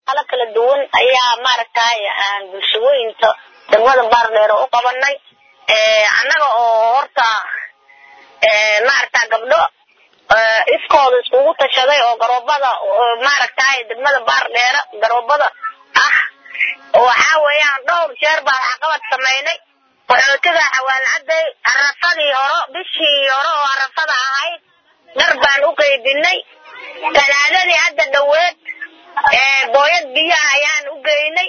ala kala duwan ayaa maaragtay aan bulshooyinka degmada baardheero u qabanay annaga oo horta maaragta gabdho iskooda iskugu tashaday oo garoobada maaragtay degmada baardheera garoobada ah waxaa weeyaan dhowr jeer baan caqabad samaynay qaxootiga xawaalcaday arafadii horo bishii hore oo arafada ahayd dhar baan u qaydinay talaadadii hadda dhoweed booyad biyaha ayaan u geynay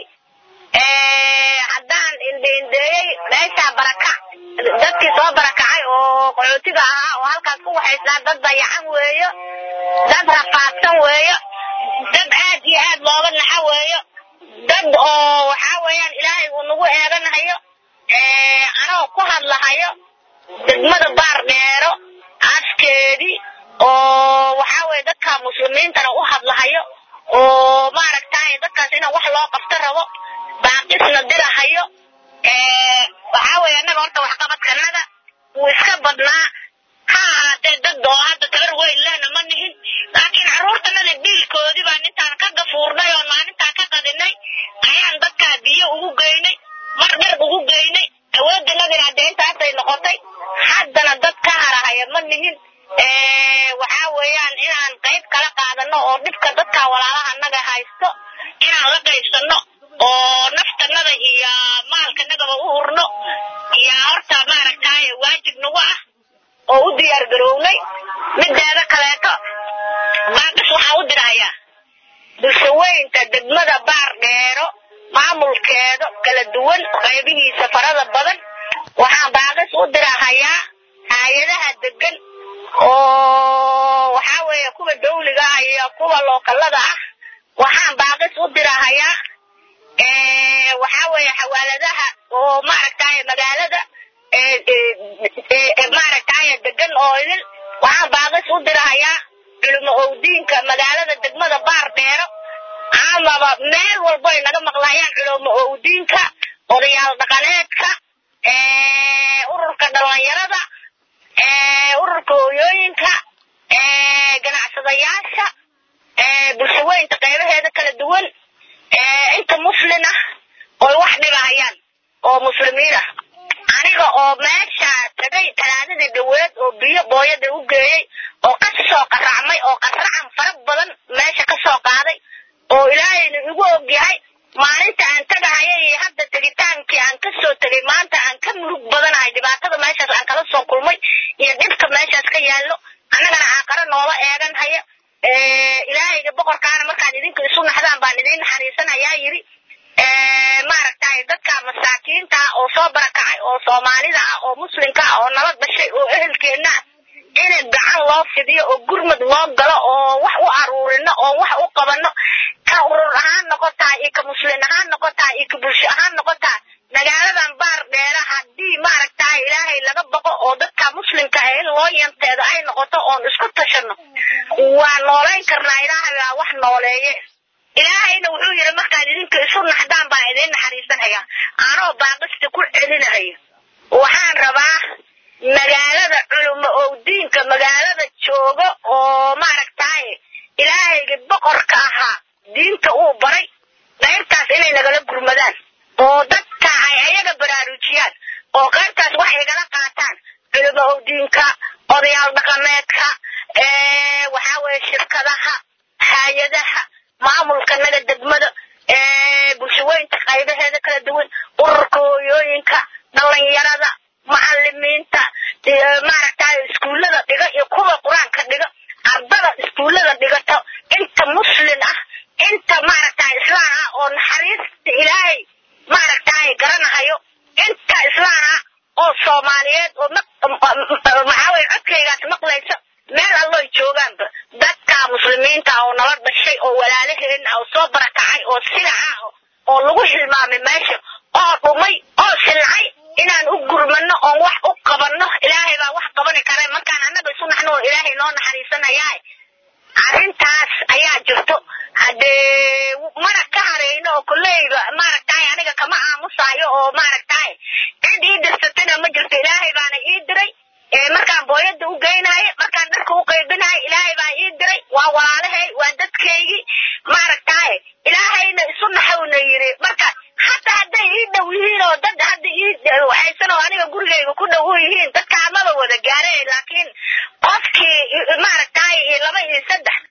haddaan indheindheeyey meeshaa barakac dadkii soo barakacay oo qaxootiga ahaa oo halkaas ku waxaysnaa dad dayacan weeyo dad rafaadsan weeyo dad aad iyo aad looga naxo weeyo dad oo waxaa weeyaan ilaahay uu nagu eeganahayo anoo ku hadlahayo degmada baar dheero afkeedii oo waxaa weye dadka muslimiintana u hadlahayo oo maaragtay dadkaas inaan wax loo qabto rabo baaqisna dirahayo waxaa weye annaga horta waxqabadkanaga wuu iska badnaa ha ahaatee dad oo hadda tabar weyn lehna ma nihin laakiin carruurtanada dhiilkoodii baan intaan ka gafuurnay oo maalintaa ka qadinay ayaan dadkaa biyo ugu geynay mar dhar ugu geynay awooddanadina hadee intaasay noqotay haddana dad ka harahaya ma nihin waxaa weeyaan inaan qayb kala qaadano oo dhibka dadka walaalaha naga haysto inaan la qaybsano oo naftanada iyo maalkanagaba u hurno iyo horta maaragtay waajib nagu ah oo u diyaar garownay mideeda kaleeto baaqis waxaa u dirahayaa bulshaweynta degmada baar dheero maamulkeeda kala duwan qaybihiisa farada badan waxaan baaqis u dirahayaa hay-adaha degan oo waxaa weeye kuwa dawliga ah iyo kuwa lookalada ah waxaan baaqis u dirahayaa waxaa weeye xawaaladaha oo maaragtay magaalada maaragtay degan oo idin waxaan baaqis u dirahayaa culimo owdiinka magaalada degmada baar dheero amaba meel walbo ay naga maqlaayaan culimo owdiinka odayaal dhaqaneedka ururka dhalinyarada ururka hooyooyinka ganacsadayaasha bulshaweynta qaybaheeda kala duwan inta muslin ah oy wax dhibahayaan oo muslimiin ah aniga oo meesha tagay talaadadii dhaweed oo biyo booyada u geeyey oo ka soo qaracmay oo qaracan fara badan meesha ka soo qaaday oo ilaahayna igu og yahay maalinta aan tagahaya iyo hadda tegitaankii aan ka soo tegay maanta aan ka mulug badanahay dhibaatada meeshaas aan kala soo kulmay iyo dhibka meeshaas ka yaallo annagana aaqaro noola eegan haya ilaahayga boqorkaana markaad idinka isu naxdaan baan idiin naxariisanayaa yidhi maaragtay dadka masaakiinta ah oo soo barakacay oo soomaalida ah oo muslimka ah oo nala dhashay oo ehelkeenna ah in gacan loo fidiyo oo gurmad loo galo oo wax u aruurino oo wax u qabano ka urur ahaan noqotaa iyo ka muslin ahaan noqotaa iyo ka bulsho ahaan noqotaa magaaladan baar dheera haddii maaragtay ilaahay laga baqo oo dadka muslimka ah in loo yanteedo ay noqoto oon isku tashano waa noolayn karnaa ilaahay waa wax nooleeye ilaahayna wuxuu yidhi markaad idinka isu naxdaan baan idiin naxariisanaya anoo baaqista ku celinahayo waxaan rabaa magaalada culumo owdiinka magaalada jooga oo maaragtay ilaahayga boqorka ahaa diinta uu baray qaybtaas inay nagala gurmadaan oo dadka ay ayaga baraarujiyaan oo qaybtaas wax igala qaataan culumo owdiinka odayaal dhaqameedka waxaa weeye shirkadaha hay-adaha maamulka naga degmada bulshaweynta qaybaheeda kala duwan ururka hooyooyinka dhalinyarada macalimiinta maaragtay iskuullada dhiga iyo kuwa qur-aanka dhiga ardada iskuullada dhigato inta muslin ah inta maaragtay islaan ah oo naxariista ilaahay maaragtay garanahayo inta islaan ah oo soomaaliyeed oo maxaa weye codkaygaas maqlaysa meel alloy joogaanba dadka muslimiinta oo nala dhashay oo walaalaheen oo soo barakacay oo silaca oo lagu hilmaamay meesha oo dhumay oo silcay inaan u gurmano oon wax u qabanno ilaahay baa wax qabani kara markaan annaga isu naxno ilaahay noo naxariisanayaa arrintaas ayaa jirto haddee mana ka hareyno oo kolleyba maaragtay aniga kama aamusaayo oo maaragtay cid ii dirsatana ma jirto ilaahay baana ii diray markaan booyada u geynaayo markaan dharka u qaybinayo ilaahay baa ii diray waa walaalahay waa dadkaygii maaragtay ilaahay yidhi marka hataa hadday ii dhow yihiin oo dad hadda ii waxaysan oo aniga gurigayga ku dhow u yihiin dadka amaba wada gaareen laakiin qofkii maaragtay laba iyo saddex